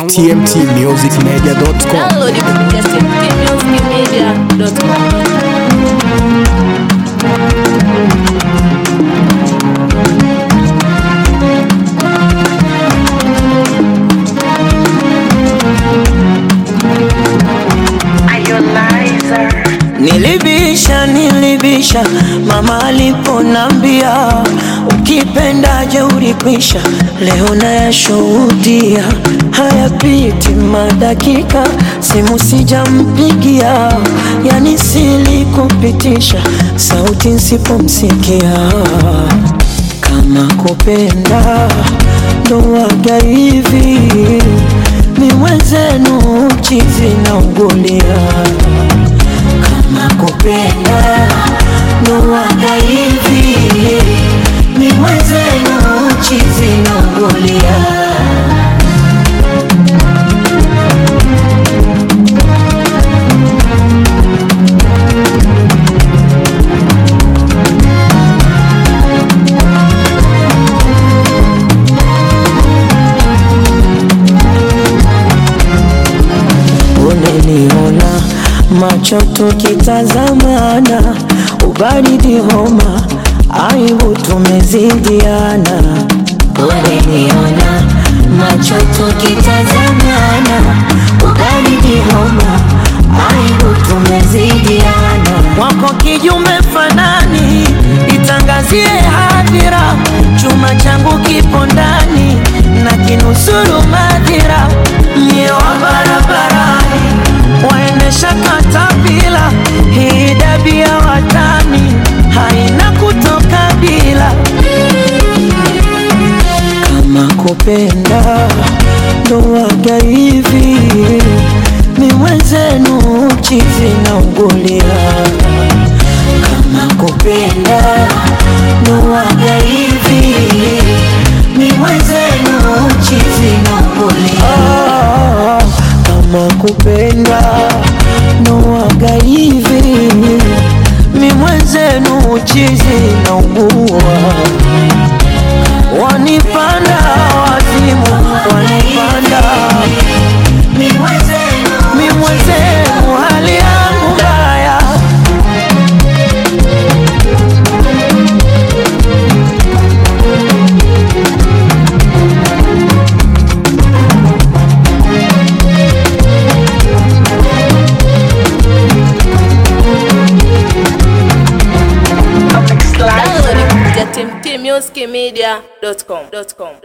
tmtmusicmedia.com. Download kupitia tmtmusicmedia.com. Nilibisha, nilibisha mama aliponambia ukipendaje ulikwisha. Leo nayashuhudia hayapiti madakika, simu sijampigia, yani silikupitisha sauti nsipomsikia. Kama kupenda ndo waga hivi, mi mwenzenu chizi naungulia kama kupenda ndo waga hivi, mi mwenzenu chizi naungulia. Uneniona macho tukitazamana, ubaridi homa, aibu tumezidiana. Uneniona macho tukitazamana, ubaridi homa, aibu tumezidiana. Wako kijume fanani, itangazie hadhira, chuma changu kipo ndani na kinusuru madhira, mie wa barabarani waendesha katapila, hii dabia watani haina kutoka bila. Kama kupenda ndo waga hivi, mi mwenzenu chizi naungulia. Kama kupenda ndo waga hivi, mi mwenzenu chizi naungulia. Kama kupenda ndo waga hivi, mi mwenzenu chizi naungua wanipanda wazimu, wanipanda mi mwenzenu, hali yangu mbaya. Download kupitia tmtmusicmedia.com.